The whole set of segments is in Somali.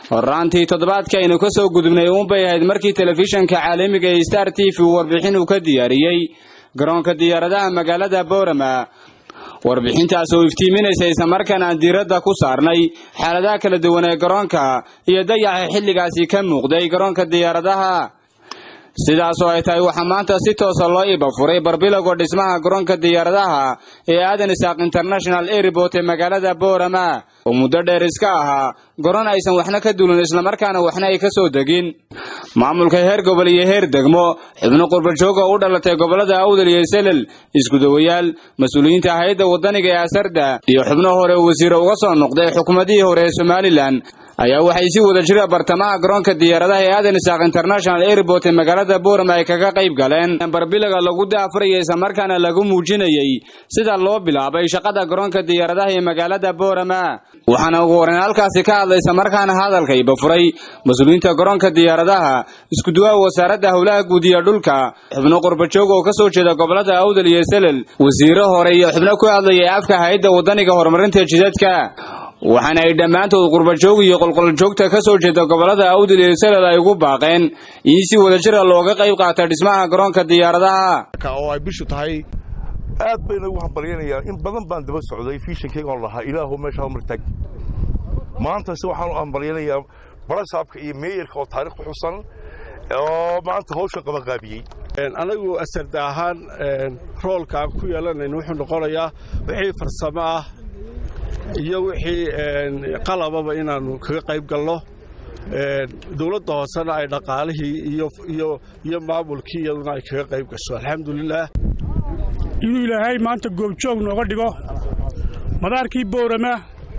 horaantii toddobaadkii aynu ka soo gudubnay uunbay ahayd markii telefishanka caalamiga ee star t v warbixin uu ka diyaariyey garoonka diyaaradaha magaalada boorama warbixintaas oo iftiiminaysa islamarkaana aan diiradda ku saarnay xaaladaha kala duwan ee garoonka iyo dayaxa xilligaasi ka muuqday garoonka diyaaradaha sidaas oo ay tahay waxaa maanta si toosa loo iba furay barbilowga dhismaha garoonka diyaaradaha ee aadan isaaq international airport ee magaalada boorama oo muddo dheer iska ahaa garoon aysan waxna ka dulin islamarkaana waxna ay ka soo degin maamulka heer gobol iyo heer degmo xubno qurbajooga u dhalatay gobolada awdal iyo selel iskudawayaal mas-uuliyiinta hay-adda wadaniga ee asarda iyo xubno hore wasiire uga soo noqday xukuumadihii hore ee somalilan ayaa waxay si wada jira bartamaha garoonka diyaaradaha ee aadan isaaq international airport ee magaalada boorama ay kaga qayb galeen barbilaga lagu daafuraya islamarkaana lagu muujinayey sida loo bilaabay shaqada garoonka diyaaradaha ee magaalada boorama waxaana ugu horeyn halkaasi ka hadlay islamarkaana hadalka iba furay mas-uuliyiinta garoonka diyaaradaha iskuduwaha wasaaradda howlaha guud iyo dhulka xubno qurbajoog oo kasoo jeeda gobolada awdal iyo selel wasiiro hore iyo xubno ku hadlayay afka hay-adda wadaniga horumarinta jidadka waxaana ay dhammaantood qurbajoog iyo qolqoljoogta ka soo jeeda gobolada awdal iyo selel ay ugu baaqeen in si wadajira looga qayb qaata dhismaha garoonka diyaaradaha oo ay bishu tahay aad bayna ugu hambalyanayaan in badan baan daba socday fiishankayga oon lahaa ilaahu meesha hamar tag maanta se waxaan u hambalyanayaa barasaabka iyo meeyarka oo taarikh ku xusan oo maanta hawshan qabanqaabiyey anagu asarda ahaan roolkaan ku yeelanayna wuxuu noqonayaa wixii farsamo ah iyo wixii qalababa inaannu kaga qayb galno dowladda hoosena ay dhaqaalihii iyo maamulkii iyaduna ay kaga qayb gasho alxamdulilaah inuu ilaahay maanta goobjoog nooga dhigo madaarkii boorama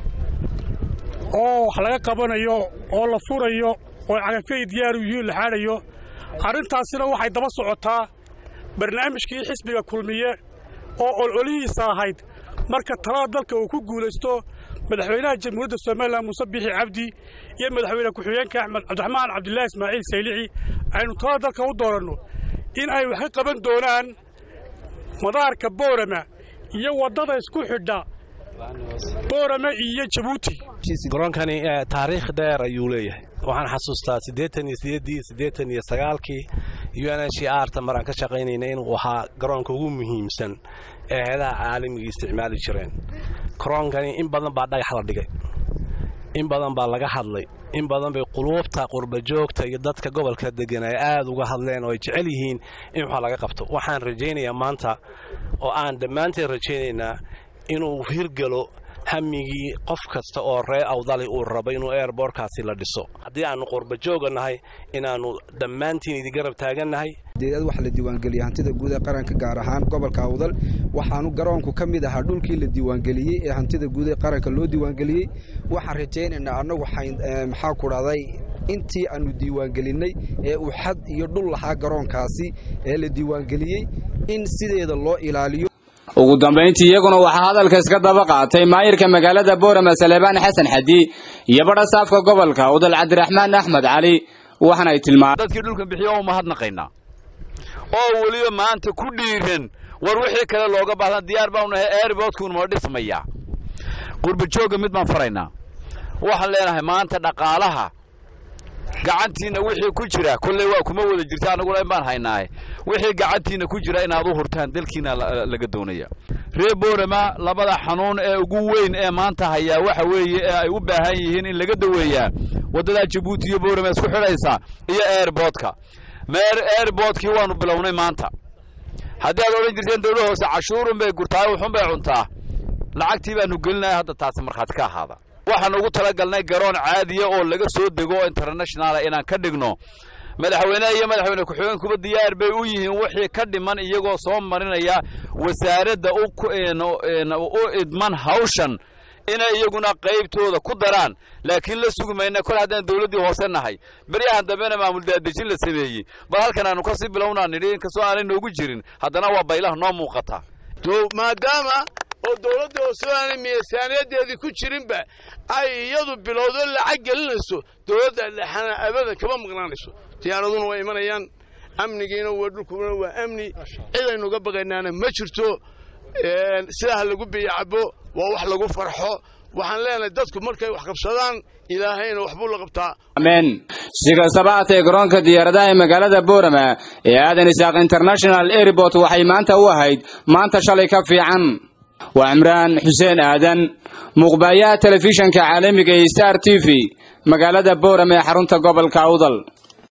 oo wax laga qabanayo oo la furayo oo cagafyay diyaaru yihiin la xaadhayo arrintaasina waxay daba socotaa barnaamijkii xisbiga kulmiye oo ololihiisa ahayd marka talada dalka uu ku guulaysto madaxweynaha jamhuuriyadda somalilan muuse bixi cabdi iyo madaxweyne ku-xigeenka axmed cabdiraxmaan cabdilaahi ismaaciil saylici aynu talada dalka u dooranno in ay wax ka qaban doonaan madaarka boorama iyo waddada isku xidha boorama iyo jabuuti garoonkani taariikh dheer ayuu leeyahay waxaan xasuustaa siddeetan iyo sideeddii siddeetan iyo sagaalkii u n h arta maraan ka shaqaynayna inuu ahaa garoonka ugu muhiimsan ee heedaha caalamiga isticmaali jireen garoonkani in badan baa dhagax la dhigay in badan baa laga hadlay in badan bay quluubta qurbajoogta iyo dadka gobolka degan ay aad uga hadleen oo ay jecel yihiin in wax laga qabto waxaan rajaynayaa maanta oo aan dhammaanteen rajaynaynaa inuu hirgelo hamigii qof kasta oo ree awdali uu rabo inuu eerboorkaasi la dhiso haddii aannu qurbajooga nahay inaannu dhammaantiin idin garab taagannahay deedad waxa la diiwaangeliyey hantida guud ee qaranka gaar ahaan gobolka awdal waxaanu garoonku ka mid ahaa dhulkii la diiwaangeliyey ee hantida guud ee qaranka loo diiwaangeliyey waxaan rajaynaynaa annagu maxaa ku dhahday intii aannu diiwaangelinnay ee uu xad iyo dhul lahaa garoonkaasi ee la diiwaangeliyey in sideeda loo ilaaliyo ugu dambayntii iyaguna waxaa hadalka iska daba qaatay maayirka magaalada boorama saleebaan xasan xadi iyo badha saafka gobolka udal cabdiraxmaan axmed cali waxaana ay tilmaameen dadkii dhulkan bixiyo oo mahadnaqaynaa oo weliba maanta ku dhiiran war wixii kale looga baahdan diyaar baanu nahay airbortkun ma dhismayaa qurbajoogga mid baan faraynaa waxaan leenahay maanta dhaqaalaha gacantiinna wixii ku jira kolley waa kuma wada jirta annaguna in baan haynaaye wixii gacantiinna ku jira inaad u hurtaan dalkiina laga doonaya reer boorama labada xanuun ee ugu weyn ee maanta hayaa waxa weeye ee ay u baahan yihiin in laga daweeyaa waddadaa jabuuti iyo boorama isku xidhaysa iyo airbortka airbortkii waanu bilownay maanta haddii aad odhan jirteen dawla hoose cashuurun bay gurtaa wuxun bay cuntaa lacagtii baanu gelinaya hadda taasi markhaati ka ahaada waxaan ugu talagalnay garoon caadiya oo laga soo dego oo internationala inaan ka dhigno madaxweyneha iyo madaxweyne ku-xigeenkuba diyaar bay u yihiin wixii ka dhiman iyagoo soo marinaya wasaaradda u idman hawshan inay iyaguna qaybtooda ku daraan laakiin la sugi mayna kol haddaan dawladdii hoose nahay beryahan dambena maamul daadejin la sameeyey bal halkan aanu kasii bilownaa nidhi inkastoo aanay noogu jirin haddana waa baylaha noo muuqata maadaama oo dawladda hoose aanay miisaaniyadeedii ku jirinba ay iyadu bilowdo lacag gelinayso dawladda dhexana abada kama maqnaanayso diyaaraduna waa imanayaan amnigiina waa dhulkuna waa amni cidaynuga baqaynaana ma jirto sidaa ha lagu biyacabo waa wax lagu farxo waxaan leenahay dadku markay wax qabsadaan ilaahayna waxbuu la qabtaa amen si kastaba haatee garoonka diyaaradaha ee magaalada boorama ee aadan isaaq international airport waxay maanta u ahayd maanta shalay ka fiican waa cimraan xuseen aadan muuqbaayaha telefishanka caalamiga ee star t v magaalada boorama ee xarunta gobolka awdal